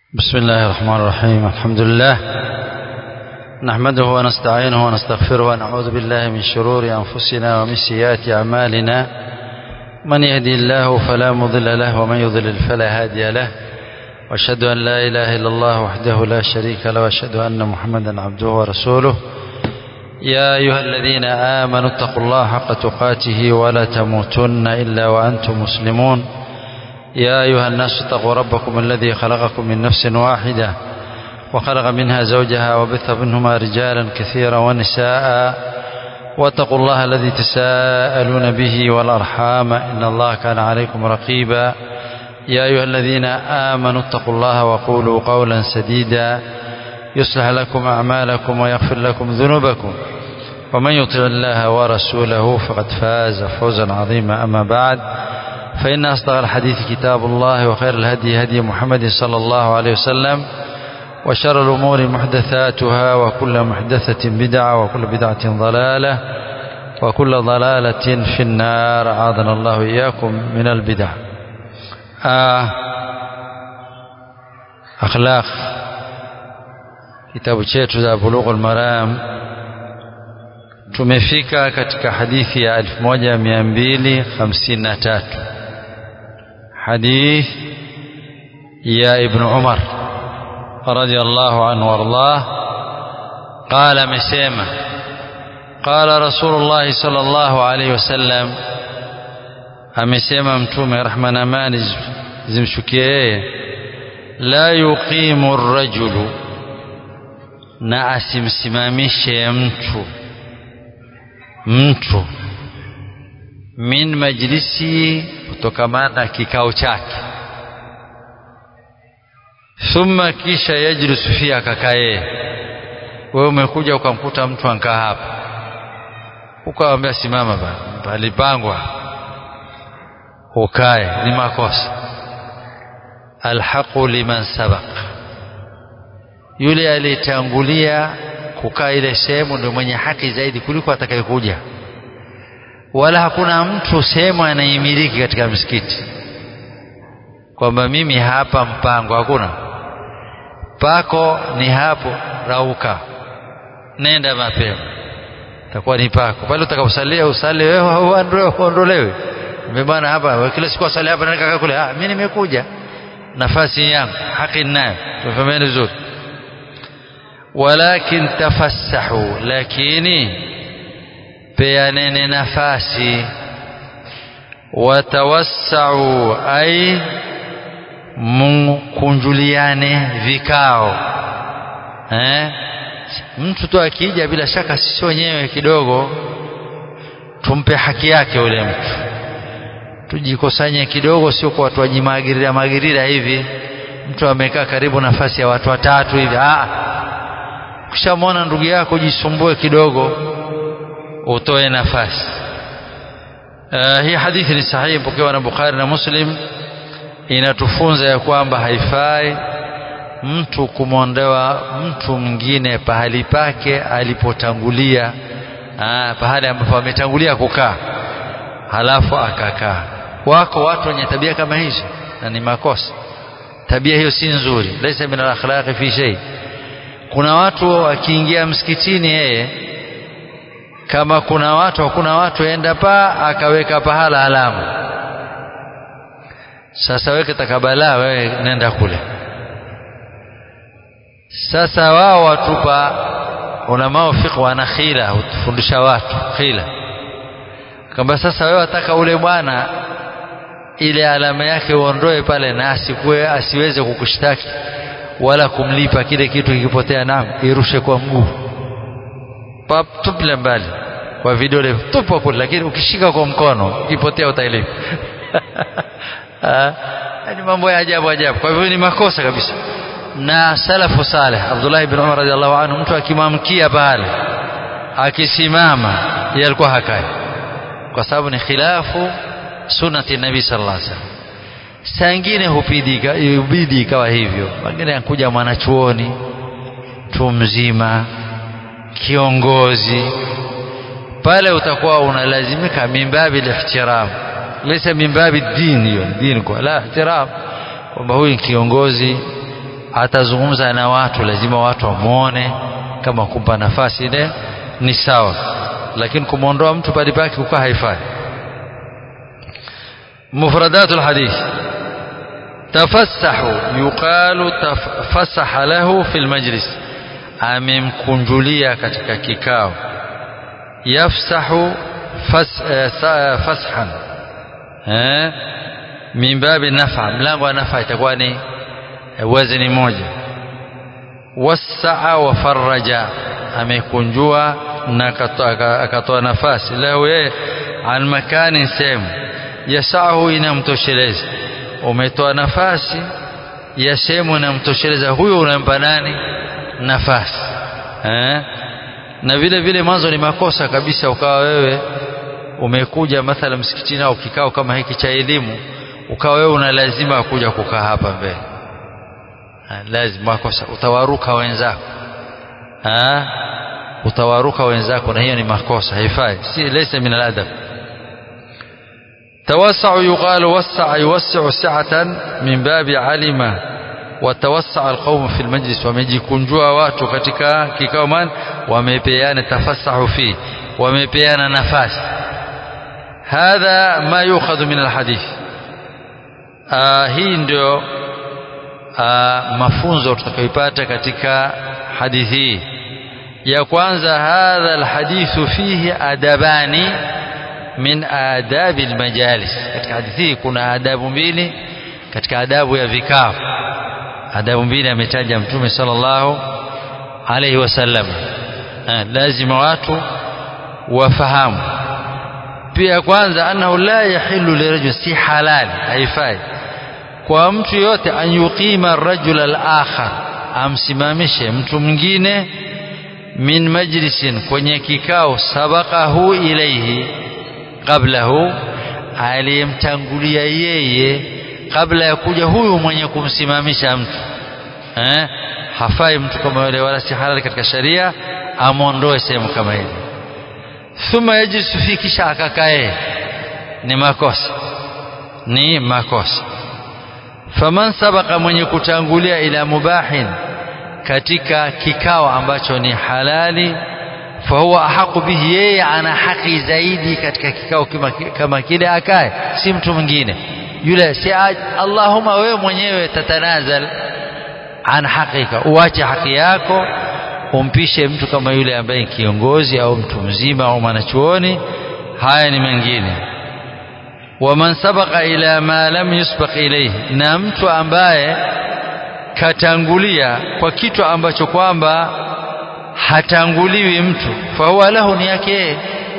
بسم الله الرحمن الرحيم الحمد لله نحمده ونستعينه ونستغفره ونعوذ بالله من شرور أنفسنا ومن سيئات أعمالنا من يهدي الله فلا مضل له ومن يضلل فلا هادي له واشهد أن لا إله إلا الله وحده لا شريك له واشهد أن محمدا عبده ورسوله يا أيها الذين آمنوا اتقوا الله حق تقاته ولا تموتن إلا وأنتم مسلمون يا أيها الناس اتقوا ربكم الذي خلقكم من نفس واحدة وخلق منها زوجها وبث منهما رجالا كثيرا ونساء واتقوا الله الذي تساءلون به والأرحام إن الله كان عليكم رقيبا يا أيها الذين آمنوا اتقوا الله وقولوا قولا سديدا يصلح لكم أعمالكم ويغفر لكم ذنوبكم ومن يطع الله ورسوله فقد فاز فوزا عظيما أما بعد فإن أصدق الحديث كتاب الله وخير الهدي هدي محمد صلى الله عليه وسلم وشر الأمور محدثاتها وكل محدثة بدعة وكل بدعة ضلالة وكل ضلالة في النار أعاذنا الله إياكم من البدع آه أخلاق kitabu chetu za Bulughul Maram tumefika katika hadithi ya 1253 hadith ya Ibn Umar radiyallahu anhu wardah qala amesema qala Rasulullah sallallahu alayhi wasallam amesema mtume rahma na amani zimshukie yeye la yuqimu ar-rajulu na asimsimamishe mtu mtu min majlisi kutokamana na kikao chake thumma kisha yajlisu fia akakaa yeye wewe umekuja ukamkuta mtu ankaa hapa ukamwambia simama bana palipangwa ukae ni makosa alhaqu liman sabaq yule aliyetangulia kukaa ile sehemu ndio mwenye haki zaidi kuliko atakayekuja wala hakuna mtu sehemu anaimiliki katika msikiti kwamba mimi hapa mpango hakuna pako ni hapo rauka nenda mapema takuwa ni pako pale utakaposalia usali wewe au uondolewe bwana hapa kila siku asali hapa nenda kule ah mimi nimekuja nafasi yangu haki ninayo tufahameni vizuri walakin tafassahu lakini peaneni nafasi watawassau ay mkunjuliane vikao eh? mtu tu akija bila shaka sisi wenyewe kidogo tumpe haki yake yule mtu tujikusanye kidogo sio kwa watu wajimagirira magirira hivi mtu amekaa karibu nafasi ya watu watatu hivi ah ukishamwona ndugu yako jisumbue kidogo utoe nafasi uh, hii hadithi ni sahihi pokewa na Bukhari na Muslim inatufunza ya kwamba haifai mtu kumwondoa mtu mwingine pahali pake alipotangulia ah, pahali ambapo ametangulia kukaa halafu akakaa wako watu wenye tabia kama hizo na ni makosa tabia hiyo si nzuri laisa min al-akhlaqi fi shay kuna watu wakiingia msikitini yeye kama kuna watu hakuna watu enda pa akaweka pahala alama sasa weke takabala wewe nenda kule sasa wao watupa ulamao fiqh wana khila hutufundisha watu khila kama sasa wewe wataka ule bwana ile alama yake uondoe pale na asikue asiweze kukushtaki wala kumlipa kile kitu kikipotea naam irushe kwa mguu pap tupile mbali kwa vidole tupo kule lakini ukishika kwa mkono kipotea utailipa ni mambo ya ajabu ajabu kwa hivyo ni makosa kabisa na salafu saleh Abdullah ibn Umar radhiallahu anhu mtu akimamkia pale akisimama yeye alikuwa hakai kwa sababu ni khilafu sunnati nabii sallallahu alaihi wasallam saa ingine hubidi ikawa hivyo wengine anakuja mwanachuoni mtu mzima kiongozi pale utakuwa unalazimika mimbabi ihtiram laysa mimbabi dini hiyo dini kwa la ihtiram kwamba huyu kiongozi atazungumza na watu lazima watu wamwone kama kumpa nafasi ile ni sawa lakini kumwondoa mtu pale pake kukaa haifai مفردات الحديث تفسح يقال تفسح له في المجلس amemkunjulia katika kikao yafsahu fas, uh, fashan eh, min babi nafa mlango wa nafa itakuwa ni wazni moja wasaa wa faraja amekunjua na akatoa nafasi lahu yeye an makani sehemu yasahu inamtosheleza umetoa nafasi ya sehemu inamtosheleza huyo unampa nani nafasi eh? na vile vile mwanzo ni makosa kabisa ukawa wewe umekuja mathala msikitini au kikao kama hiki cha elimu ukawa wewe una lazima kuja kukaa hapa mbele lazima makosa utawaruka wenzako ha? utawaruka wenzako na hiyo ni makosa haifai si laysa min aladab توسع يقال وسع يوسع سعة من باب علم وتوسع القوم في المجلس wamejikunjua watu katika kikao man wamepeana tafasahu fi wamepeana nafasi hadha ma yukhadhu min alhadith hii ndio mafunzo tutakayopata katika hadithi hii ya kwanza hadha alhadithu fihi adabani min adabi almajalis katika hadithi hii kuna adabu mbili katika adabu ya vikao adabu mbili ametaja mtume sallallahu alayhi wasallam lazima watu wafahamu pia kwanza annahu la yahillu lirajul si halali haifai kwa mtu yote an yuqima rajul al-akhar amsimamishe mtu mwingine min majlisin kwenye kikao sabaqahu ilayhi qablahu aliyemtangulia yeye kabla ya kuja huyu mwenye kumsimamisha mtu eh? hafai mtu kama yule wala si halali katika sharia amwondoe sehemu kama ile thumma yajlisu fi kisha akakae ni makosa ni makosa faman sabaka mwenye kutangulia ila mubahin katika kikao ambacho ni halali fahuwa ahaqu bihi yeye ana haki zaidi katika kikao kama, kama kile akae si mtu mwingine yule si Allahumma wewe mwenyewe tatanazal an hakika uache haki yako umpishe mtu kama yule ambaye kiongozi au mtu mzima au mwanachuoni haya ni mengine waman sabaqa ila ma lam yusbaq ilayhi na mtu ambaye katangulia kwa kitu ambacho kwamba hatanguliwi mtu fahuwa lahu ni yake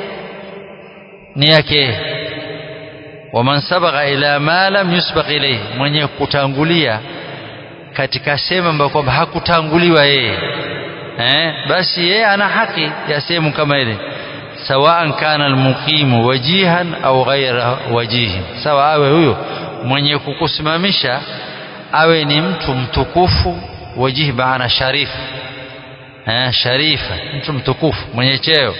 ni yake waman sabaqa ila ma lam yusbaq ilayhi mwenye kutangulia katika sehemu ambayo kwamba hakutanguliwa yeye eh basi yeye ana haki ya sehemu kama ile sawaan kana almuqimu wajihan au ghaira wajihin sawa awe huyo mwenye kukusimamisha awe ni mtu mtukufu wajihi maana sharifu eh sharifa mtu mtukufu mwenye cheo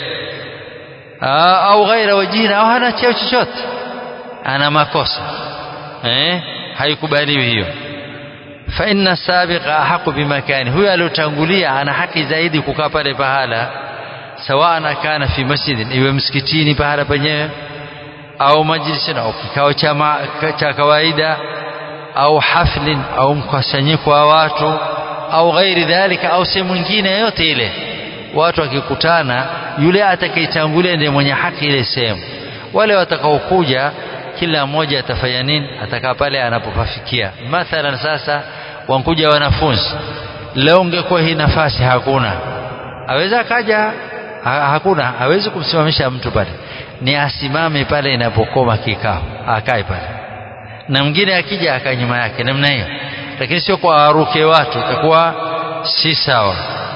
au ghaira wajihin au hana cheo chochote ana makosa eh haikubaliwi hiyo fa inna sabiqa ahaqu bimakani huyo aliyotangulia ana haki zaidi kukaa pale pahala sawa kana fi masjidin iwe msikitini pahala penyewe au majlisin au kikao cha cha kawaida au haflin au mkusanyiko wa watu au ghairi dhalika au sehemu nyingine yote ile watu wakikutana yule atakayetangulia ndiye mwenye haki ile sehemu wale watakaokuja kila mmoja atafanya nini atakaa pale anapopafikia mathalan sasa wankuja wanafunzi leo ungekuwa hii nafasi hakuna aweza akaja ha, hakuna hawezi kumsimamisha mtu pale ni asimame pale inapokoma kikao akae pale na mwingine akija akae nyuma yake namna hiyo lakini sio kwa aruke watu itakuwa si sawa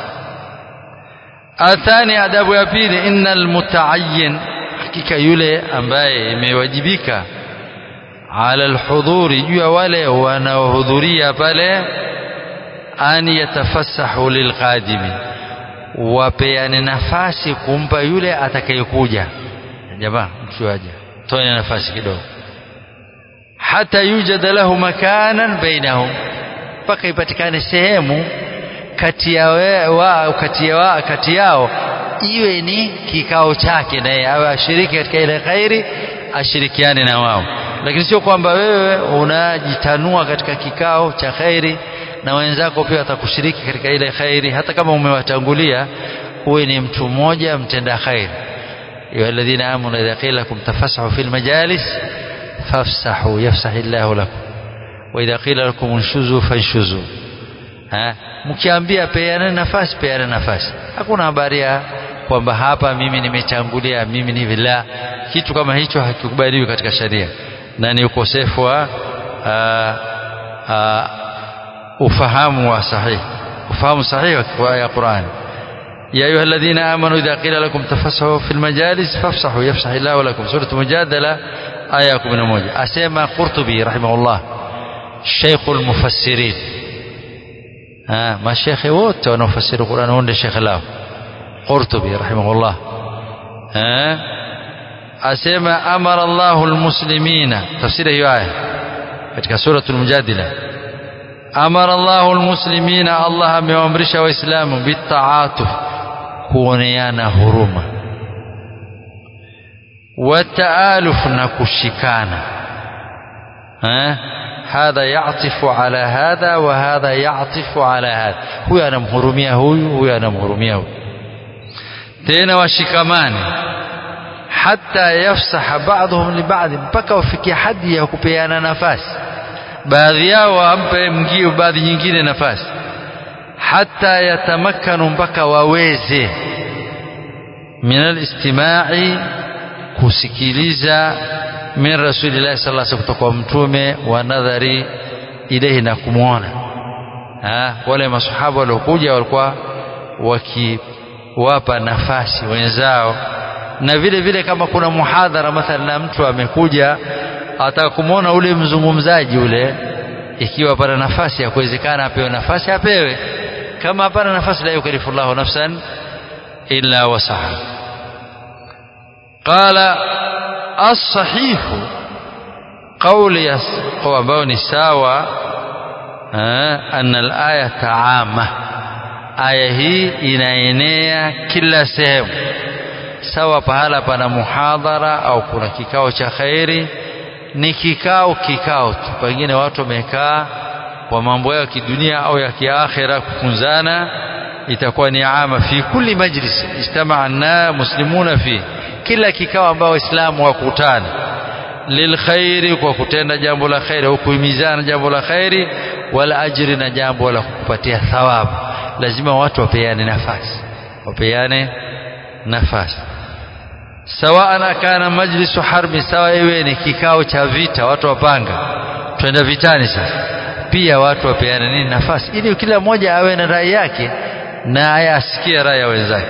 athani adabu ya pili innal mutaayyin hakika yule ambaye imewajibika ala alhudhuri juu ya wale wanaohudhuria pale an yatafassahu lilqadimi wapeane nafasi kumpa yule atakayekuja jamaa mchuaje toeni nafasi kidogo hata yujad lahu makanan bainahum mpaka ipatikane sehemu kati ya wa, kati ya wa, kati yao iwe ni kikao chake naye awe ashiriki katika ile khairi ashirikiane na wao lakini sio kwamba wewe unajitanua katika kikao cha khairi na wenzako pia watakushiriki katika ile khairi hata kama umewatangulia uwe ni mtu mmoja mtenda khairi ya alladhina amanu idha qila lakum tafassahu fil majalis fafsahu yafsahu Allahu lakum wa idha qila lakum unshuzu fanshuzu ha mkiambia peane nafasi peane nafasi hakuna habari ya kwamba hapa mimi nimechangulia mimi ni vila kitu kama hicho hakikubaliwi katika sharia na ni ukosefu wa ufahamu wa sahihi ufahamu sahihi wa Qur'an يا أيها الذين آمنوا إذا قيل لكم تفسحوا في المجالس فافسحوا يفسح الله لكم سورة مجادلة آية من موجة أسيما قرطبي رحمه الله شيخ المفسرين ها ما الشيخ wote wanaofasiri Qur'an huo ndio shekhe lao Qurtubi rahimahullah ها asema amara Allahu almuslimina tafsiri hiyo aya katika suratul mujadila amara Allahu almuslimina Allah amewaamrisha waislamu bitaatuf kuoneana huruma wataaluf na kushikana eh hadha yatifu ala hadha wa hadha yatifu ala hadha huyu anamhurumia huyu huyu anamhurumia huyu tena washikamane hata yafsaha ba'dhum li ba'd mpaka wafikie hadi ya kupeana nafasi baadhi yao wampe mgio baadhi nyingine nafasi hata yatamakkanu mpaka waweze min alistima'i kusikiliza min rasulillahi sallallahu alaihi kutoka kwa mtume wa nadhari ilehi na kumwona wale masahaba waliokuja walikuwa wakiwapa nafasi wenzao na vile vile kama kuna muhadhara mathalan na mtu amekuja ataka kumwona ule mzungumzaji ule ikiwa pana nafasi ya kuwezekana apewe nafasi apewe kama hapana nafasi la yukallifu Allahu nafsan illa wasaha qala as-sahih qawli ambao ni sawa anna al-aya taama aya hii inaenea kila sehemu sawa pahala pana muhadhara au kuna kikao cha khairi ni kikao kikao tu pengine watu wamekaa kwa mambo yao ya kidunia au ya kiakhira kufunzana itakuwa ni ama fi kulli majlis ijtamaa na muslimuna fi kila kikao ambao waislamu wakutana lilkhairi kwa kutenda jambo la khairi au kuhimizana jambo la khairi wala ajri na jambo la kukupatia thawabu lazima watu wapeane nafasi wapeane nafasi sawa kana majlisu harbi sawa iwe ni kikao cha vita watu wapanga twenda vitani sasa pia watu wapeane nini nafasi ili kila mmoja awe na rai yake na ayasikie rai ya wenzake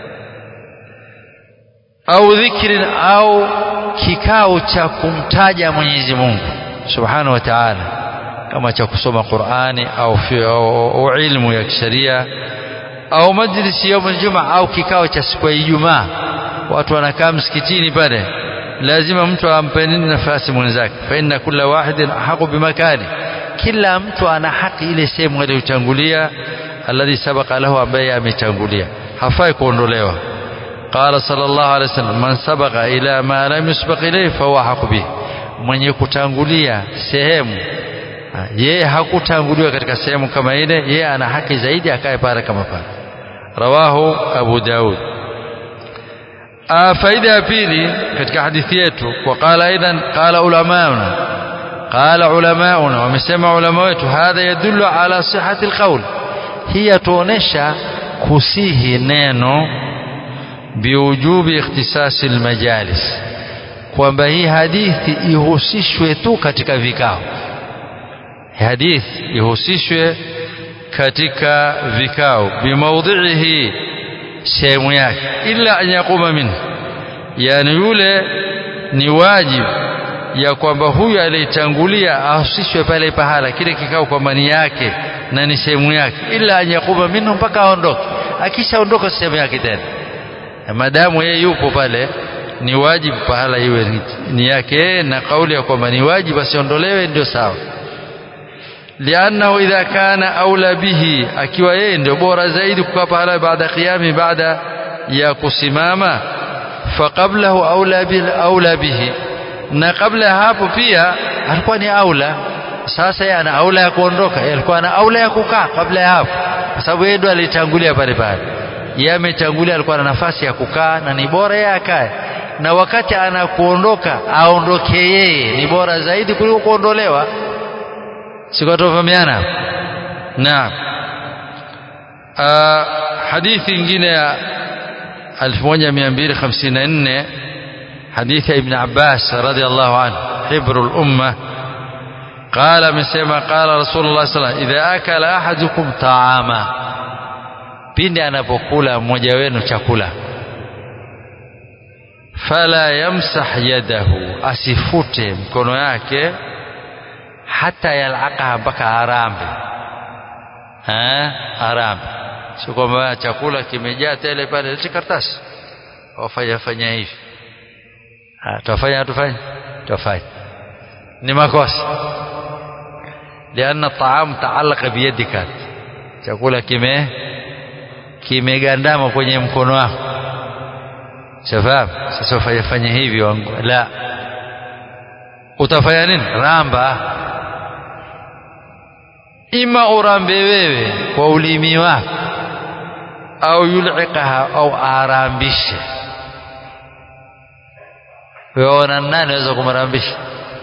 au dhikrin au kikao cha kumtaja Mwenyezi Mungu Subhanahu wa Ta'ala kama cha kusoma Qur'ani au, fi, au, au ilmu ya kisheria au majlisi ya Ijumaa au kikao cha siku ya Ijumaa watu wanakaa msikitini pale lazima mtu ampe nini nafasi mwenzake fa inna kulla wahidin haqu bimakani kila mtu ana haki ile sehemu aliyotangulia alladhi sabaqa lahu ambaye ametangulia hafai kuondolewa qala sallallahu alaihi wasallam man sabaqa ila ma lam yusbaq ilayhi fa huwa haqu bihi mwenye kutangulia sehemu yeye hakutanguliwa katika sehemu kama ile yeye ana haki zaidi akae pale kama pale rawahu abu daud faida ya pili katika hadithi yetu waqala aidan qala ulamauna qala ulamauna wamesema ulama wetu hadha yadullu ala sihhati alqawl hii yatuonesha kusihi neno biujubi ikhtisasi almajalis kwamba hii hadithi ihusishwe tu katika vikao hadithi ihusishwe katika vikao bimaudhihi sehemu yake illa an yaquma minhu yani yule ni wajibu ya kwamba huyu aliyetangulia ahusishwe pale pahala kile kikao kwamba ni yake na ni sehemu yake illa an yaquma minhu mpaka aondoke akishaondoka sehemu yake tena madamu yeye yupo pale ni wajibu pahala iwe ni yake na kauli ya kwamba ni wajibu asiondolewe ndio sawa liannahu idha kana aula bihi akiwa yeye ndio bora zaidi kukaa pahala baada qiyami baada ya kusimama faqablahu aula bil aula bihi na kabla hapo pia alikuwa ni aula sasa yeye ana aula ya kuondoka yeye alikuwa ana aula ya kukaa kabla ya hapo kwa sababu yeye ndo alitangulia pale pale yeye ametangulia alikuwa na nafasi ya kukaa na ni bora yeye akae na wakati anakuondoka aondoke yeye ni bora zaidi kuliko kuondolewa sikotofahamiana naam hadithi nyingine ya 1254 حديث ابن عباس رضي الله عنه حبر الأمة قال مسيما قال رسول الله صلى الله عليه وسلم إذا أكل أحدكم طعاما pindi anapokula mmoja wenu chakula fala yamsah yadahu asifute mkono yake hata yalaqaha mpaka arambe arambe sio kwamba chakula kimejaa tele pale leti karatasi wafanya fanya hivi tufanya tufanye tufanye ni makosa lianna taam taallaka biyadika chakula kime kimegandama kwenye mkono wako shafahamu sasa ufanye fanye hivi wangu la utafanya nini ramba ima urambe wewe kwa ulimi wako au yulikaha au arambishe weona nani anaweza kumrambisha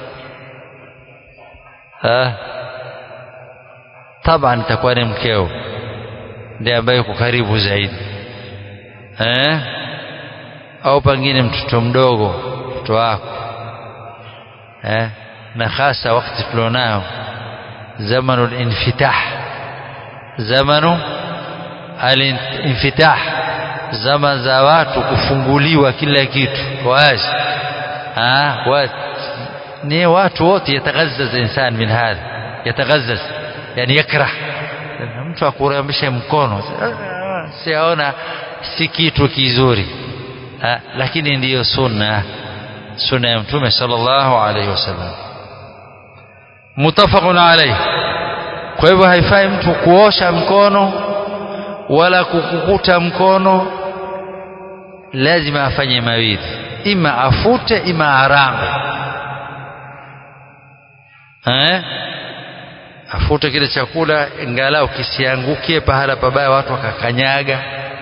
taban itakuwa ni mkeo ndiye ambaye yuko karibu zaidi eh? au pengine mtoto mdogo mtoto wako eh? na hasa wakati tulionao zamanu linfitah zamanu alinfitah zama za watu kufunguliwa kila kitu wazi ها وات ني وات وات يتغزز انسان من هذا يتغزز يعني يكره mtu akurambishe mkono siaona si kitu kizuri ha, lakini ndiyo sunna sunna ya mtume sallallahu alaihi wasallam mutafaqun alayhi kwa hivyo haifai mtu kuosha mkono wala kukukuta mkono lazima afanye mawili ima afute ima arambe eh afute kile chakula ingalau kisiangukie pahala pabaya watu wakakanyaga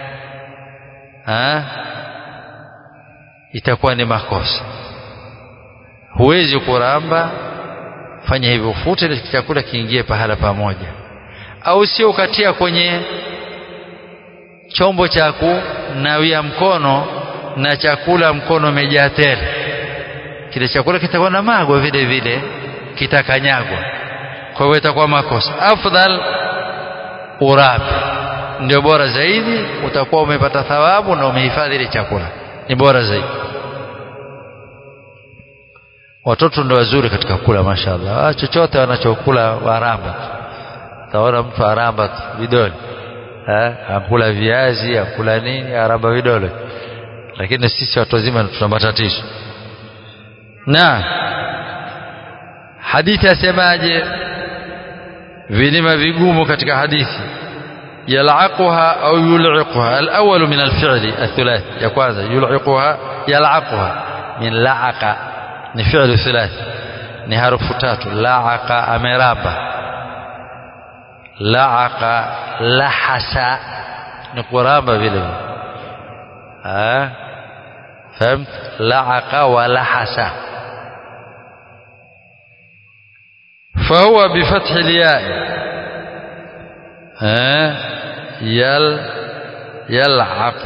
eh itakuwa ni makosa huwezi kuramba fanya hivyo ufute ile chakula kiingie pahala pamoja au sio ukatia kwenye chombo cha kunawia mkono na chakula mkono umejaa tele kile chakula kitakuwa na magwa vile vile kitakanyagwa kwa hiyo itakuwa makosa afdal urabi ndio bora zaidi utakuwa umepata thawabu na umehifadhi ile chakula ni bora zaidi watoto ndio wazuri katika kula mashaallah ah, chochote wanachokula waramba taona mtu aramba vidole eh akula viazi akula nini aramba vidole lakini sisi watu wazima tuna matatizo na hadithi asemaje vilima vigumu katika hadithi yal'aquha au yul'iquha al-awwal min al-fi'li ath-thulath ya kwanza yul'iquha yal'aquha min la'aqa ni fi'lu thulath ni harufu tatu la'aqa ameraba la'aqa lahasa ni kuramba vile vile ah فهمت لعق ولحس فهو بفتح الياء ها يل يلعق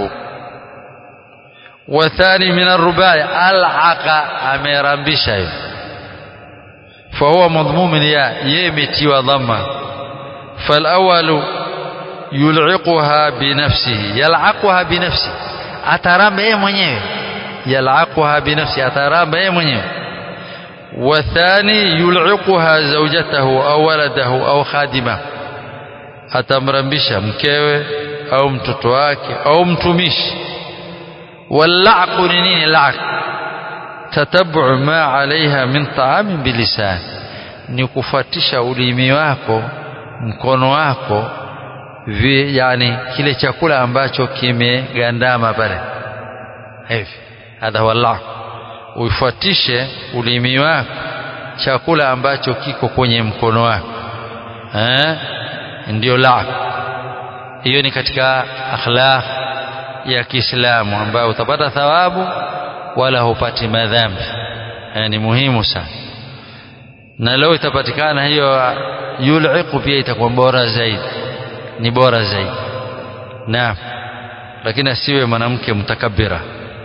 والثاني من الرباع العق امرمبشا فهو مضموم الياء يمتي وضمه فالاول يلعقها بنفسه يلعقها بنفسه ataramba yeye mwenyewe yalaquha binafsi ataramba yeye mwenyewe wathani yul'iquha zawjatahu au waladahu au khadima atamrambisha mkewe au mtoto wake au mtumishi wallaqu ni nini laq tatabu ma alaiha min ta'amin bilisan ni kufuatisha ulimi wako mkono wako vi, yani kile chakula ambacho kimegandama pale hivi hadha wallah uifuatishe ulimi wako chakula ambacho kiko kwenye mkono wako eh ndio la hiyo ni katika akhlaq ya Kiislamu ambayo utapata thawabu wala hupati madhambi eh, ni muhimu sana na leo itapatikana hiyo yul'iqu pia itakuwa bora zaidi ni bora zaidi naam lakini asiwe mwanamke mtakabbira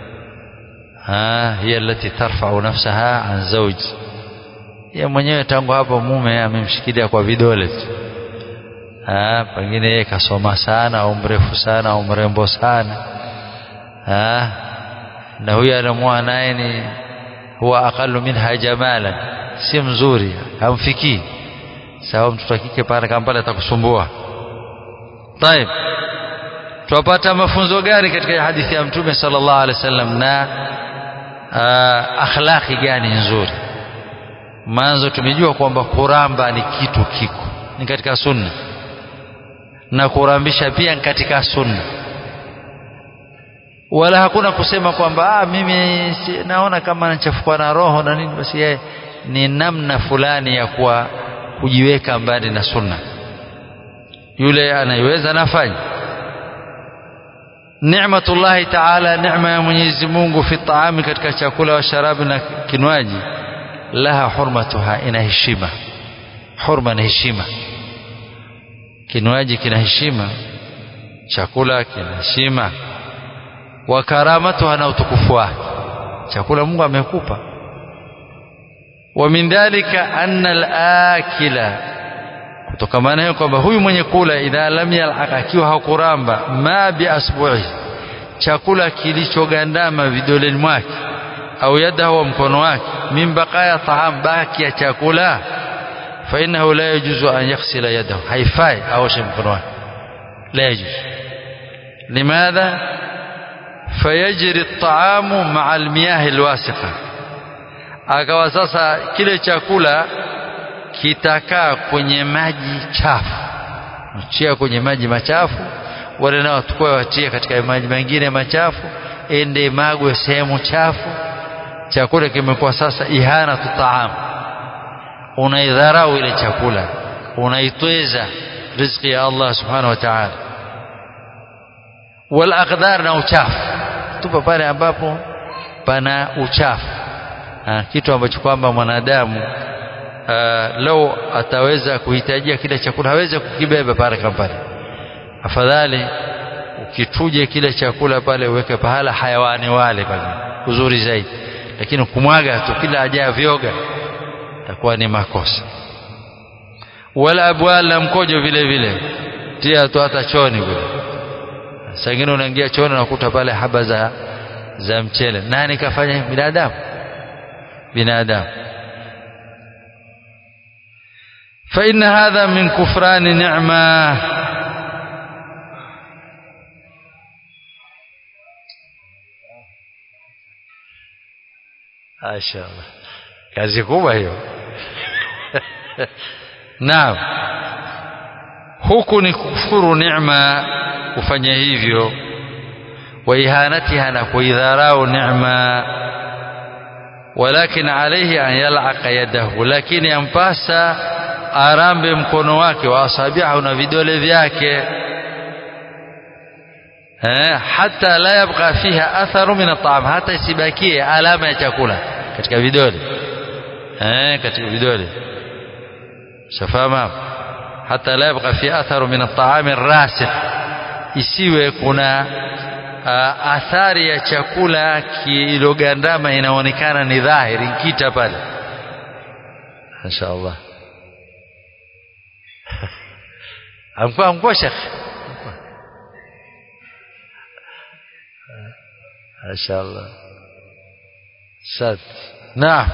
hiya allati tarfa'u nafsaha an zawji yeye mwenyewe tangu hapo mume amemshikilia kwa vidole tu ah pengine yeye kasoma sana au mrefu sana au mrembo sana ah na huyu anamuoa naye ni huwa aqallu minha jamalan si mzuri hamfikii sawa mtoto kike pale kama pale atakusumbua طيب tupata mafunzo gani katika hadithi ya mtume sallallahu alaihi wasallam na akhlaqi gani nzuri mwanzo tumejua kwamba kuramba ni kitu kiko ni katika sunna na kurambisha pia ni katika sunna wala hakuna kusema kwamba ah, mimi si, naona kama nachafukwa na roho na nini basi yeye ni namna fulani ya kuwa kujiweka mbali na sunna yule anayeweza nafanya ni'matullahi ta'ala neema ya Mwenyezi Mungu fi taami katika chakula wa sharabi na kinywaji laha hurmatuha ina heshima hurma na heshima kinywaji kina heshima chakula kina heshima wa karamatuha na utukufu wake chakula Mungu amekupa wa min dhalika anna al-akila kutokamana hiyo kwamba huyu mwenye kula idha lam yal'aq akiwa hakuramba ma bi asbu'i chakula kilichogandama vidoleni mwake au yadahu wa mkono wake min baqaya taam baki ya chakula fa innahu la yajuzu an yaghsila yadahu haifai aoshe mkono wake la yajuzu limadha fayajri at-ta'amu ma'a al-miyah al-wasiqa akawa sasa kile chakula kitakaa kwenye maji chafu chia kwenye maji machafu wale nao tukue watie katika maji mengine machafu ende magwe sehemu chafu chakula kimekuwa sasa ihana tutaam unaidharau ile chakula unaitweza riziki ya Allah subhanahu wa ta'ala wal aqdar na uchafu tupa pale ambapo pana uchafu ha, kitu ambacho kwamba mwanadamu Uh, lau ataweza kuhitajia kile chakula hawezi kukibeba pale pale afadhali ukituje kile chakula pale uweke pahala hayawani wale pale uzuri zaidi lakini kumwaga tu kila ajaa vyoga takuwa ni makosa wala abwal na mkojo vile vile tia tu hata choni kule saa ingine unaingia choni unakuta pale haba za za mchele nani kafanya binadamu binadamu فإن هذا من كفران نعمة ما شاء الله kazi kubwa hiyo naam huku ni kufuru neema kufanya hivyo wa ihanatiha na kuidharau neema walakin alayhi an yal'aqa yadahu lakini yampasa arambe mkono wake wa asabihu na vidole vyake eh hata la yabqa fiha atharu min at'am hata isibakie alama ya chakula katika vidole eh katika vidole shafama hata la yabqa fi atharu min at'am rasikh isiwe kuna uh, athari ya chakula kilogandama inaonekana ni dhahiri kita pale inshallah amkuwa amkuwa shekh inshallah sad naam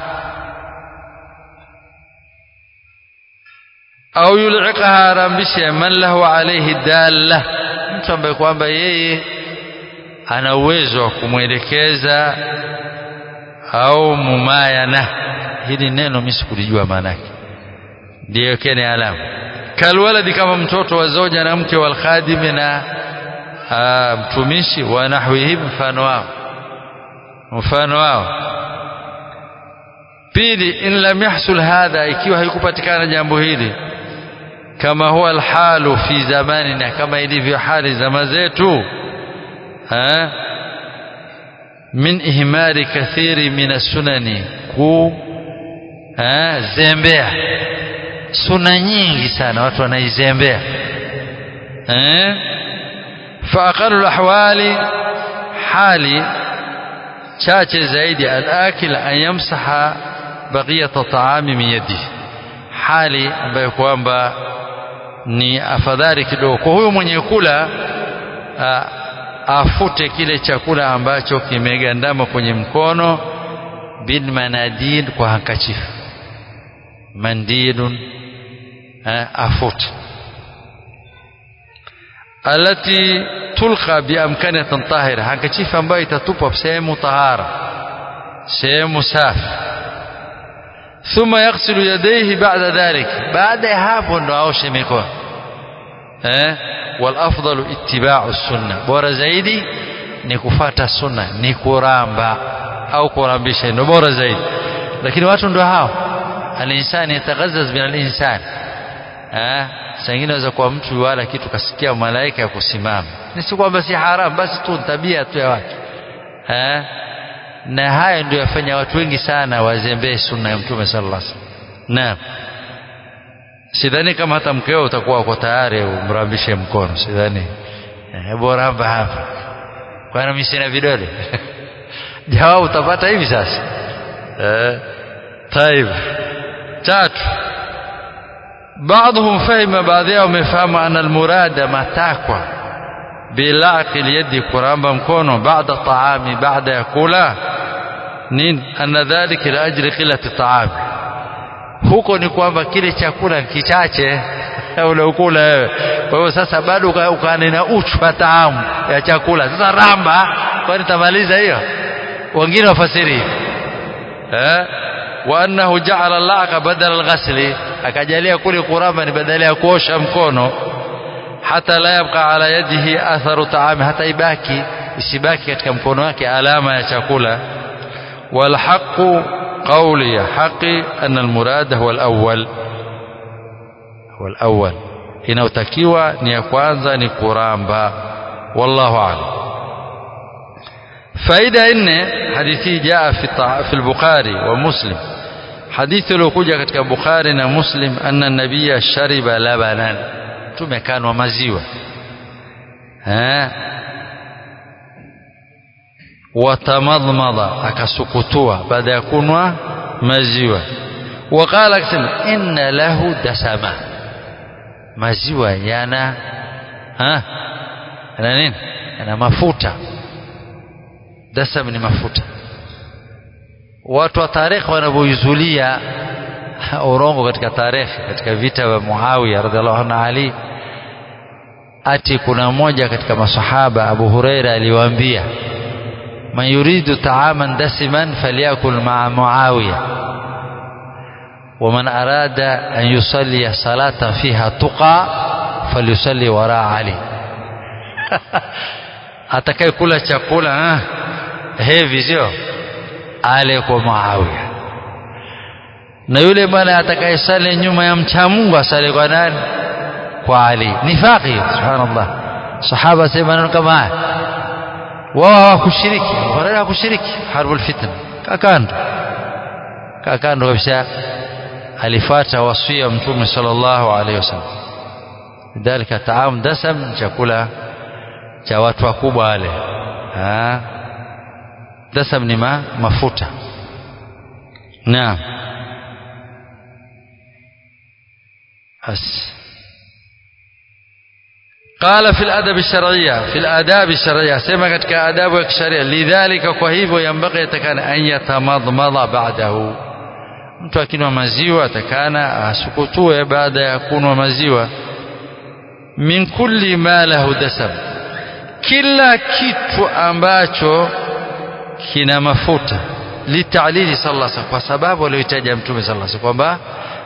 au yul'iqaha rambisha man lahu alayhi dalla mtu ambaye kwamba yeye ana uwezo wa kumwelekeza au mumayana hili neno mimi sikulijua maana yake ndio kene alama kalwaladi kama mtoto wa zoja na mke wal khadimi na mtumishi wa nahwihi mfano wao mfano wao pili in lam yahsul hadha ikiwa haikupatikana jambo hili kama huwa alhalu fi zamanina kama ilivyo hali zama zetu ha min ihmari kathiri min as-sunani ku ha zembea suna nyingi sana watu wanaizembea eh fa aqallu ahwali hali chache zaidi al-akil an yamsaha baqiyata ta'ami min yadihi hali ambayo kwamba ni afadhali kidogo kwa huyo mwenye kula afute kile chakula ambacho kimegandama kwenye mkono bil manadil kwa hankachifu mandilun afute alati tulqa biamkanatin tahira hankachifu ambayo itatupwa sehemu tahara sehemu safi thumma yaghsilu yadayhi ba'da dhalik baada ya hapo ndo aoshe mikono eh wal afdalu ittiba'u sunna bora zaidi ni kufata sunna ni kuramba au kurambisha ndio bora zaidi lakini watu ndio hao alinsani yataghazzaz min alinsan eh sangine naweza kuwa mtu wala kitu kasikia malaika ya kusimama ni si kwamba si haram basi tu tabia tu ya watu eh na haya ndio yafanya watu wengi sana wazembee sunna ya mtume sallallahu alaihi wasallam naam sidhani kama hata mkeo utakuwa uko tayari umrambishe mkono sidhani hebu ramba hapa kwani mimi sina vidole jawabu utapata hivi sasa eh طيب tatu بعضهم فهم baadhi yao wamefahamu ana almurada matakwa bilaqi yadi kuramba mkono baada taami baada ya kula nini anna dhalika la ajli qillati taami huko ni kwamba kile chakula kichache unaokula wewe kwa hiyo sasa bado ukaane na uchu wa taamu ya chakula sasa ramba kwani tamaliza hiyo wengine wafasiri eh wa annahu ja'ala al-laqa badala al-ghasli akajalia kule kuramba ni badala ya kuosha mkono hata la yabqa ala yadihi atharu taami hata ibaki isibaki katika mkono wake alama ya chakula wal haqu قولي حقي أن المراد هو الأول هو الأول inayotakiwa ni ya kwanza ni kuramba wallahu a'lam faida nne hadithi jaa fi fi al-bukhari wa muslim hadithi iliyokuja katika bukhari na muslim anna nabiyya shariba labanan tumekanwa maziwa eh watamadmada akasukutua baada ya kunwa maziwa waqala akasema inna lahu dasama maziwa yana ha yana nini yana mafuta dasam ni mafuta watu wa tarehe wanavyoizulia urongo katika tarehe katika vita vya Muawiya radhiallahu anhu Ali ati kuna mmoja katika masahaba Abu Huraira aliwaambia man yuridu ta'aman dasiman falyakul ma'a Muawiya ومن أراد أن يصلي صلاة فيها تقى فليصلي وراء علي atakaye kula chakula hevi sio ale kwa Muawiya na yule bwana atakayesali nyuma ya mcha Mungu asali kwa nani kwa Ali nifaqi subhanallah sahaba sema neno kama haya wao hawakushiriki wala hawakushiriki harbul fitna kakando kakando kabisa alifuata wasia mtume sallallahu alaihi wasallam lidhalika taam dasam chakula cha watu wakubwa wale dasam ni ma, mafuta naam بس قال في الأدب الشرعية في الآداب الشرعية سمع كتك آداب الشرعية لذلك كهيب ينبغي يتكان أن يتمضمض بعده mtu akinywa maziwa atakana asukutue baada ya kunwa maziwa min kulli ma lahu dasam kila kitu ambacho kina mafuta litalili sallallahu alaihi kwa sababu aliyotaja mtume sallallahu alaihi kwamba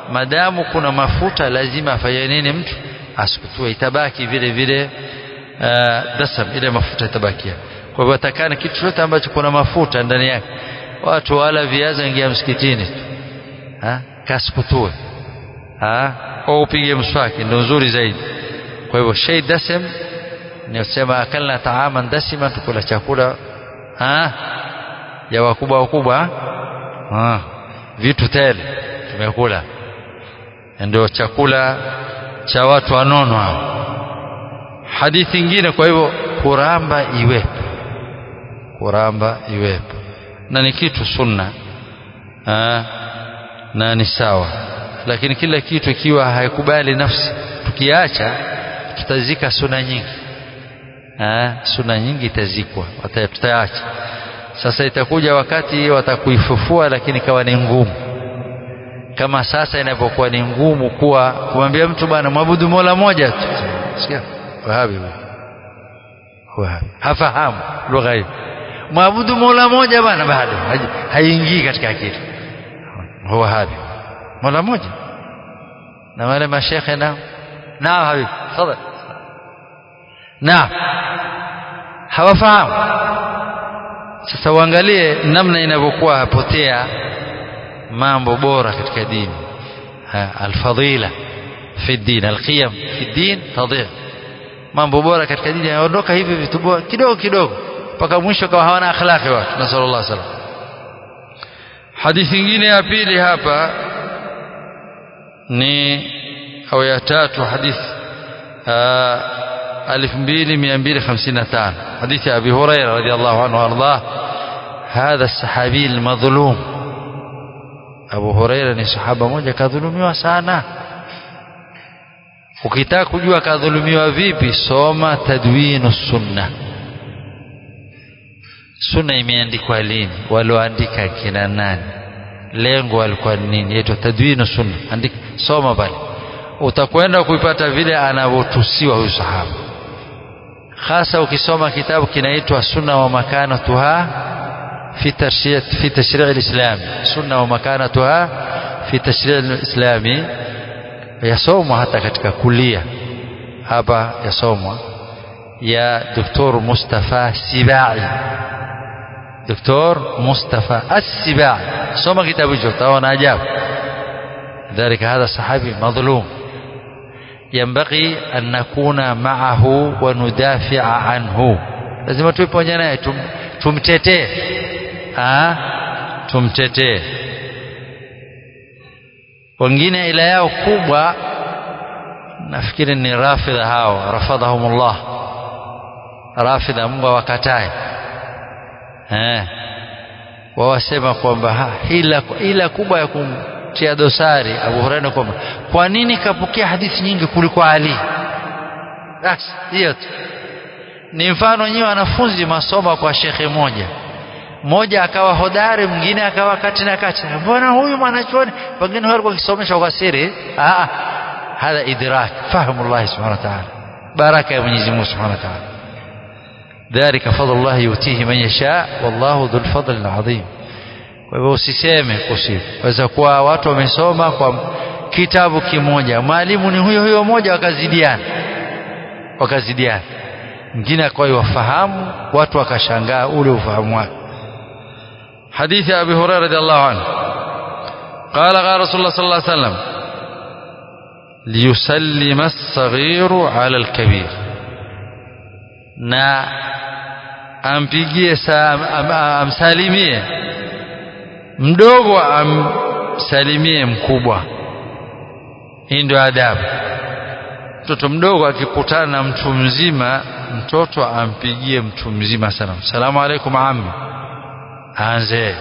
madamu kuna mafuta lazima afanye nini mtu asikutue itabaki vile vile uh, dasam ile mafuta itabakia kwa hivyo atakana kitu chote ambacho kuna mafuta ndani yake watu wala viazi waingia msikitini tu kasikutue au upige mswaki ndio nzuri zaidi kwa hivyo shay dasam ni kusema akalna taaman dasima tukula chakula ha? ya wakubwa wakubwa ha? vitu tele tumekula ndio chakula cha watu wanono hao hadithi nyingine kwa hivyo kuramba iwepo kuramba iwepo na ni kitu sunna ha? na ni sawa lakini kila kitu ikiwa haikubali nafsi tukiacha tutazika suna nyingi ha? suna nyingi itazikwa tutaacha sasa itakuja wakati watakuifufua lakini ikawa ni ngumu kama sasa inapokuwa ni ngumu kuwa kumwambia mtu bwana mwabudu mola moja tu sikia wahabi wahabi hafahamu lugha hiyo mwabudu mola moja bwana bado haingii katika akili wahabi mola moja na wale mashekhe nao nao habibi tafadhali naam hawafahamu sasa uangalie namna inavyokuwa hapotea mambo bora katika dini alfadila fi din alqiyam fi din tadhi'a mambo bora katika dini yaondoka hivi vitu bora kidogo kidogo mpaka mwisho kama hawana akhlaqi watu nasallallahu alaihi wasallam hadithi nyingine ya pili hapa ni au ya tatu hadithi 2255 حديث أبي هريرة رضي الله عنه وأرضاه هذا الصحابي المظلوم أبو هريرة ni sahaba moja kadhulumiwa sana ukitaka kujua kadhulumiwa vipi soma tadwinu sunna sunna imeandikwa lini walioandika kina nani lengo walikuwa nini yaitwa tadwinu sunna andika soma pale utakwenda kuipata vile anavyotusiwa huyu sahaba hasa ukisoma kitabu kinaitwa sunna wa makanatuha fi tashri' fi tashri' al-islam sunna wa makanatuha fi tashri' al-islami yasomwa hata katika kulia hapa yasomwa ya Dr. Mustafa Sibai Dr. Mustafa As-Sibai soma kitabu hicho utaona ajabu ذلك هذا صحابي مظلوم ينبغي أن نكون معه وندافع عنه lazima tuwe pamoja naye tum, tumtetee tumtetee wengine ila yao kubwa nafikiri ni rafidha hao rafadhahumullah rafidha Mungu awakatae eh wawasema kwamba ila, ila kubwa ya kumtia dosari Abu Hurairah kwamba kwa nini kapokea hadithi nyingi kuliko Ali basi hiyo tu ni mfano nyiwe wanafunzi masoma kwa shekhe moja mmoja akawa hodari mwingine akawa kati na kati mbona huyu mwanachuoni pengine huyo alikuwa akisomesha kwa siri ah hadha idrak fahamu Allah subhanahu wa ta'ala baraka ya Mwenyezi Mungu subhanahu wa ta'ala ذلك فضل الله يؤتيه من يشاء والله ذو الفضل العظيم kwa hivyo usiseme kusifu waweza kuwa watu wamesoma kwa kitabu kimoja mwalimu ni huyo huyo mmoja wakazidiana wakazidiana mwingine akawa wafahamu watu wakashangaa ule ufahamu wake حديث أبي هريرة رضي الله عنه قال قال رسول الله صلى الله عليه وسلم ليسلم الصغير على الكبير na ampigie amsalimie mdogo amsalimie mkubwa hii ndio adabu mtoto mdogo akikutana na mtu mzima mtoto ampigie mtu mzima salamu salamu alaikum ammi aanze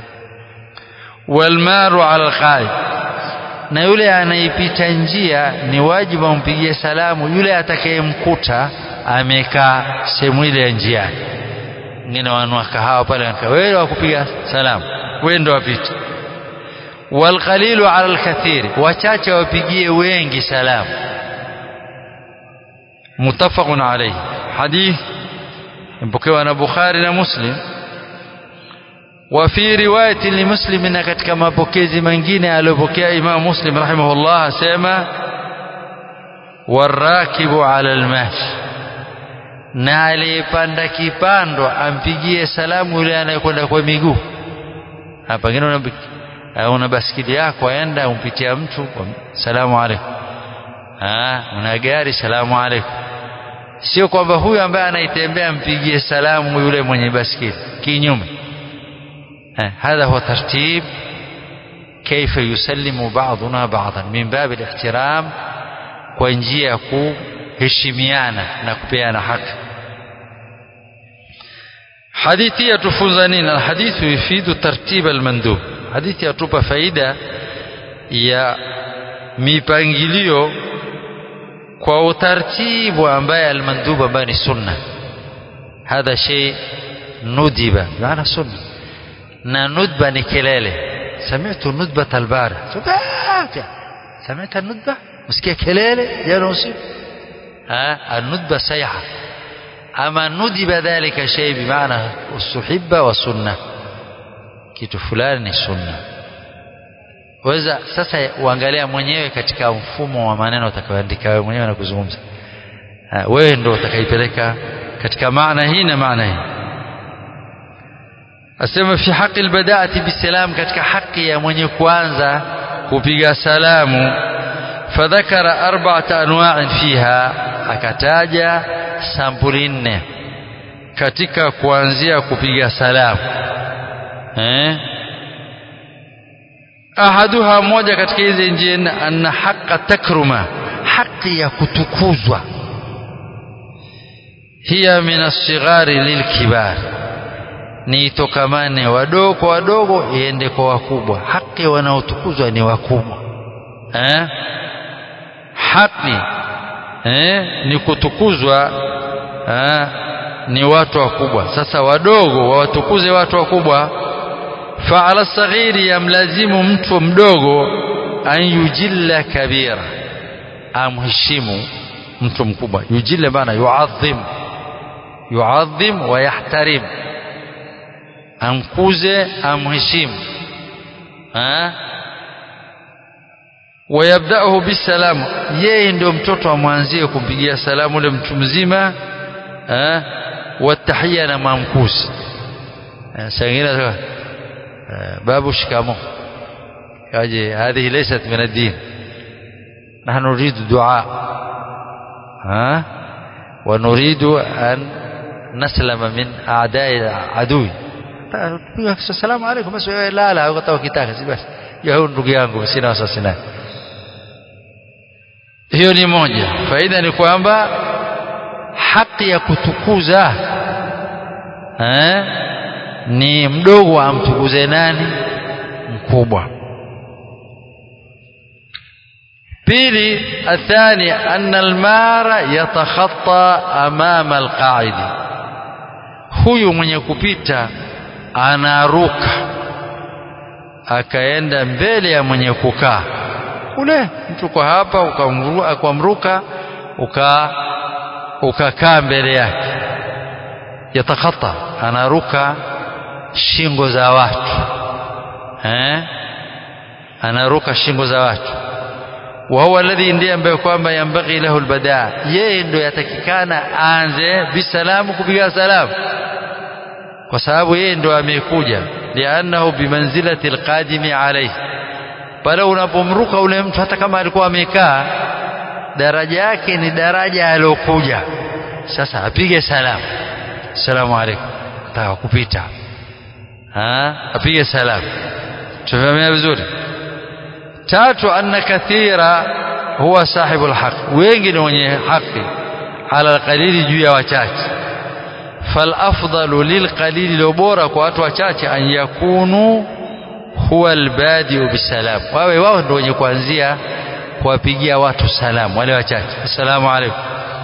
walmaru ala alqaid na yule anaipita njia ni wajibu ampigie salamu yule atakayemkuta amekaa sehemu ile ya njiani ngine wanua kahawa pale wewe wakupiga salamu wewe ndo wapita walqalilu ala alkathir wachache wapigie wengi salamu muttafaqun alayhi hadith mpokewa na Bukhari na Muslim وفي رواية لمسلم katika mapokezi mengine aliyopokea Imam Muslim rahimahullah asema warakibu ala almashi na aliyepanda kipando ampigie salamu yule anayekwenda kwa miguu pengine una baskili yako aenda umpitia mtu salamu alaikum una gari salamu alaikum sio kwamba huyu ambaye anaitembea mpigie salamu yule mwenye baskili kinyume هذا هو ترتيب كيف يسلم بعضنا بعضا من باب الاحترام kwa njia ya kuheshimiana na kupeana haki hadithi yatufunza nini alhadithu yufidu tartib almandub hadithi yatupa faida ya mipangilio kwa utaratibu ambaye almandub ambaye ni sunna hadha shay nudiba maana sunna na nudba ni kelele sami'tu nudbat albara sami'ta nudba msikia kelele jana usiku الندبة سيحة أما ندب ذلك شيء بمعنى السحبة والسنة kitu fulani ni sunna weza sasa uangalia mwenyewe katika mfumo wa maneno utakayoandika wewe mwenyewe na kuzungumza wewe ndio utakaipeleka katika maana hii na maana hii asema fi haqi albadaati bisalam katika haki ya mwenye kuanza kupiga salamu fadhakara arba'ata anwa'in fiha akataja sampuli nne katika kuanzia kupiga salamu eh ahaduha moja katika hizi njia anna haqqa takruma haki ya kutukuzwa hiya min as-sighari lilkibar ni itokamane wadogo kwa wadogo iende kwa wakubwa haki wanaotukuzwa ni wakubwa eh haki eh ni kutukuzwa eh ni watu wakubwa sasa wadogo wawatukuze watu wakubwa faala saghiri yamlazimu mtu mdogo an yujilla kabira amheshimu mtu mkubwa yujilla maana yuadhim yuadhim wa yahtarim amkuze amheshimu wayabdaahu bisalamu yeye ndio mtoto amwanzie kumpigia salamu ule mtu mzima watahia na mamkuzi sangine babu shikamo kaje هذه ليست من الدين نحن نريد دعاء ها ونريد أن نسلم من أعداء عدوي السلام عليكم بس لا لا ukatoa kitaka si basi ya huyu ndugu yangu sina wasiwasi naye hiyo ni moja faida ni kwamba haki ya kutukuza eh, ni mdogo amtukuze nani mkubwa pili athani anna almara yatakhatta amama alqaidi huyu mwenye kupita anaruka akaenda mbele ya mwenye kukaa kule mtu kwa hapa ukamruka uka ukakaa mbele yake yatakhatta anaruka shingo za watu eh anaruka shingo za watu wa huwa alladhi ndiye ambaye kwamba yambaghi lahu albadaa yeye ndio yatakikana aanze bisalamu kupiga salamu kwa sababu yeye ndio amekuja liannahu bimanzilati alqadimi alayhi pale unapomruka ule mtu hata kama alikuwa amekaa daraja yake ni daraja aliyokuja sasa apige salamu salamu alaykum nataka kupita ha apige salamu tumefahamia vizuri tatu anna kathira huwa sahibu alhaq wengi ni wenye haki ala alqalili juu ya wachache falafdalu lilqalili lo bora kwa watu wachache an yakunu huwa albadiu bisalam wawe wao ndio wenye kuanzia kuwapigia watu salamu wale wachache assalamu alaikum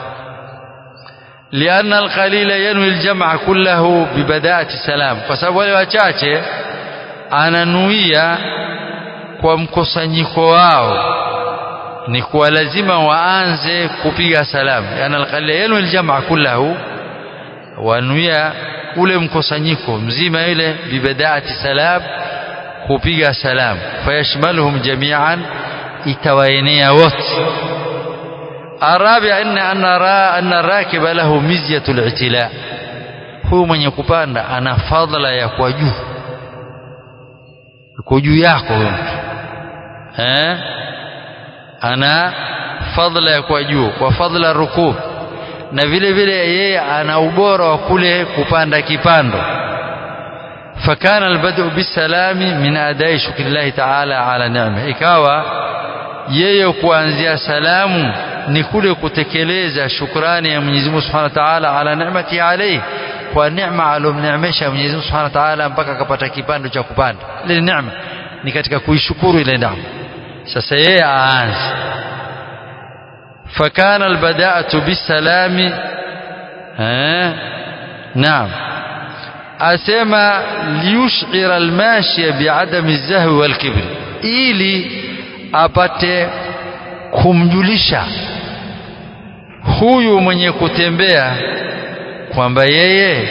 لأن القليل ينوي الجمع كله ببداءة السلام فسبب wale wachache ananuia kwa mkusanyiko wao ni kuwa lazima waanze kupiga salamu yani alqalil yanwi aljamaa kullahu wanuia ule mkusanyiko mzima ile bibadaati salam kupiga salam fayashmaluhum jami'an itawaenea wote الرابع أن أن أن الراكب له مزية الاعتلاء huyu mwenye kupanda ana fadhila ya kwa juu kwa juu yako huyo mtu eh ana fadhila ya kwa juu kwa fadhila rukub na vile vile yeye ana ubora wa kule kupanda kipando فكان البدء بالسلام من أداء شكر الله تعالى على نعمه ikawa yeye kuanzia salamu ni kule kutekeleza shukrani ya Mwenyezi Mungu Subhanahu wa Ta'ala ala ni'mati alayhi kwa neema alomneemesha Mwenyezi Mungu Subhanahu wa Ta'ala mpaka akapata kipando cha kupanda ile neema ni katika kuishukuru ile neema sasa yeye aanze فكان البداءة بالسلام ها نعم أسمى ليشعر الماشي بعدم الزهو والكبر ili apate kumjulisha huyu mwenye kutembea kwamba yeye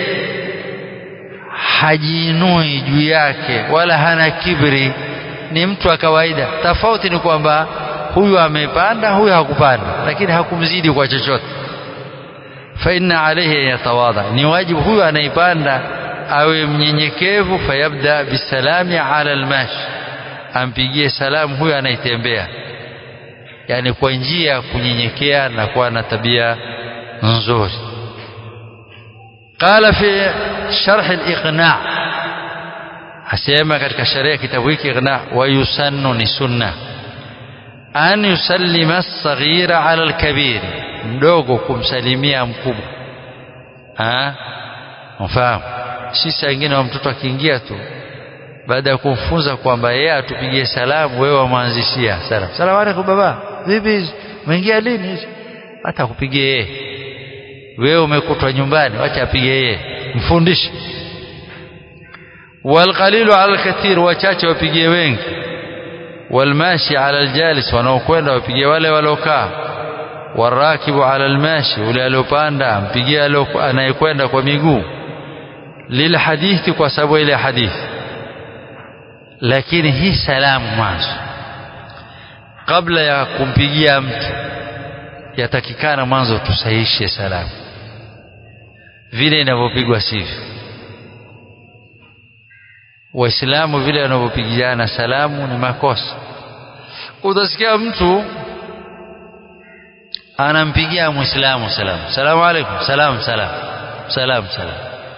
hajiinui juu yake wala hana kibri ni mtu wa kawaida tofauti ni kwamba huyu amepanda huyu hakupanda lakini hakumzidi kwa chochote fa inna alayhi yatawadha ni wajibu huyu anaipanda awe mnyenyekevu fayabda bisalami ala almashi ampigie salamu huyu anaitembea yani kwa njia ya kunyenyekea na kuwa na tabia nzuri قال في شرح الإقناع asema katika sharia kitabu hiki iqna wa yusannu ni sunna an yusallima as-saghira ala al-kabir mdogo kumsalimia mkubwa ah mfahamu si saa ingine wa mtoto akiingia tu baada ya kumfunza kwamba yeye atupigie salamu wewe wamwanzishia salamu salamu alaykum baba vipi umeingia lini hata kupigie yeye wewe umekutwa nyumbani wacha apige yeye mfundishe walqalilu ala alkathir wachache wapigie wengi walmashi ala aljalis wanaokwenda wapigie wale waliokaa warakibu ala almashi ule aliopanda ampigie anayekwenda kwa miguu lilhadithi kwa sababu ile hadithi lakini hii salamu mwanzo kabla ya kumpigia mtu yatakikana mwanzo tusahishe salamu vile inavyopigwa sivyo waislamu vile wanavyopigiana salamu ni makosa utasikia mtu anampigia muislamu salamu salamu alaikum salam salam salam salam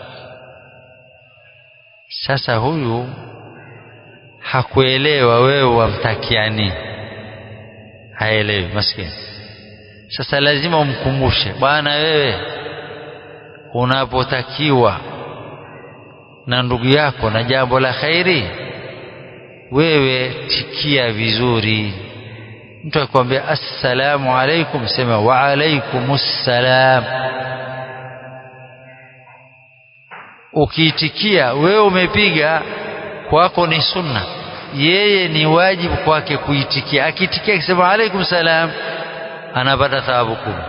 sasa huyu hakuelewa wewe wamtakiani haelewi maskini sasa lazima umkumbushe bwana wewe unapotakiwa na ndugu yako na jambo la khairi wewe tikia vizuri mtu akwambia assalamu alaikum sema wa alaikumussalam ukiitikia wewe umepiga kwako ni sunna yeye ni wajibu kwake kuitikia akiitikia akisema alaikum salam anapata thawabu kubwa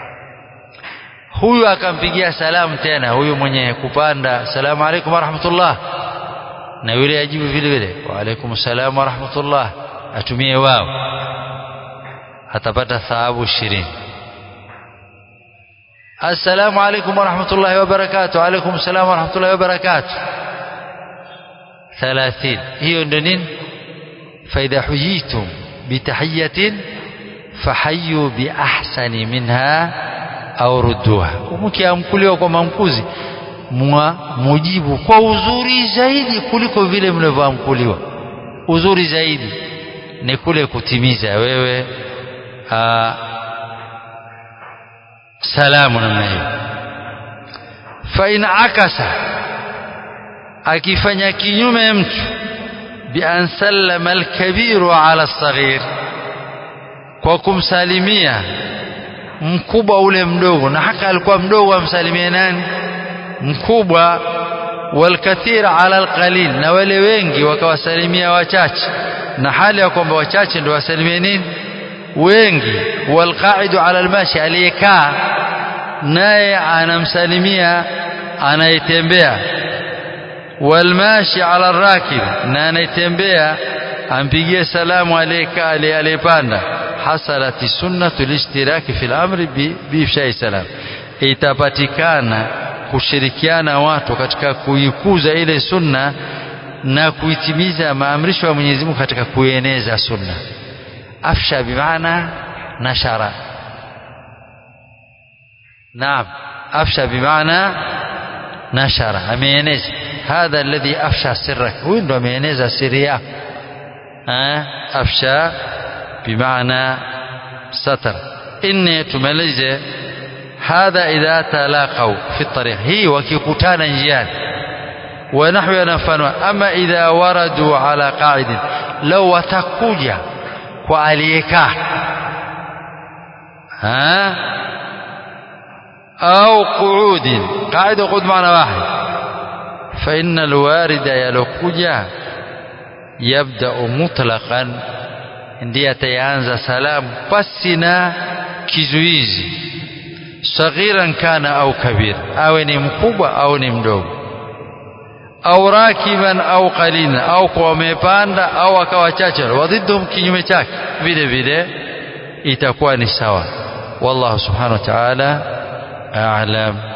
huyu akampigia salamu tena huyu mwenye kupanda salamu alaikum warahmatullah na yule ajibu vile vile wa alaikum salam warahmatullah atumie wao atapata thawabu ishirini assalamu alaikum warahmatullahi wabarakatuh alaikum salam warahmatullahi wabarakatuh ثلاثين هي نين فإذا حييتم بتحية فحيوا بأحسن منها au rudduha mkiamkuliwa kwa mamkuzi mwa mujibu kwa uzuri zaidi kuliko vile mlivyoamkuliwa uzuri zaidi ni kule kutimiza wewe aa, salamu namna hiyo fa in akasa akifanya kinyume mtu bi an sallama alkabiru ala alsaghir kwa kumsalimia mkubwa ule mdogo na haka alikuwa mdogo amsalimie nani mkubwa walkathir ala alqalil na wale wengi wakawasalimia wachache na hali ya kwamba wachache ndio wasalimie nini wengi walqaidu ala almashi aliyekaa naye anamsalimia anayetembea walmashi ala rakib na anayetembea ampigie salamu aliyeka aliyepanda hasalati sunnatu lishtiraki fil amri bifshai salam itapatikana kushirikiana watu katika kuikuza ile sunna na kuitimiza maamrisho ya Mwenyezi Mungu katika kueneza sunna afsha bimaana nashara naam afsha bimaana nashara ameeneza hadha alladhi afsha sirrak huyu ndo ameeneza siri yako afsha bimaana satar inni tumalize hadha idha talaqau fi tariq hii wakikutana njiani ونحو ينفنوا أما إذا وردوا على قاعد لو وتكوجا وعليكا ها أو قعود قاعد وقعود معنى واحد فإن الوارد يلوكوجا يبدأ مطلقا ndiye ataanza salamu pasina kizuizi saghiran kana au kabir awe ni mkubwa au ni mdogo au rakiban au qalina au kwa wamepanda au akawa chache wadhidhum kinyume chake vile vile itakuwa ni sawa wallahu subhanahu wa ta'ala a'lam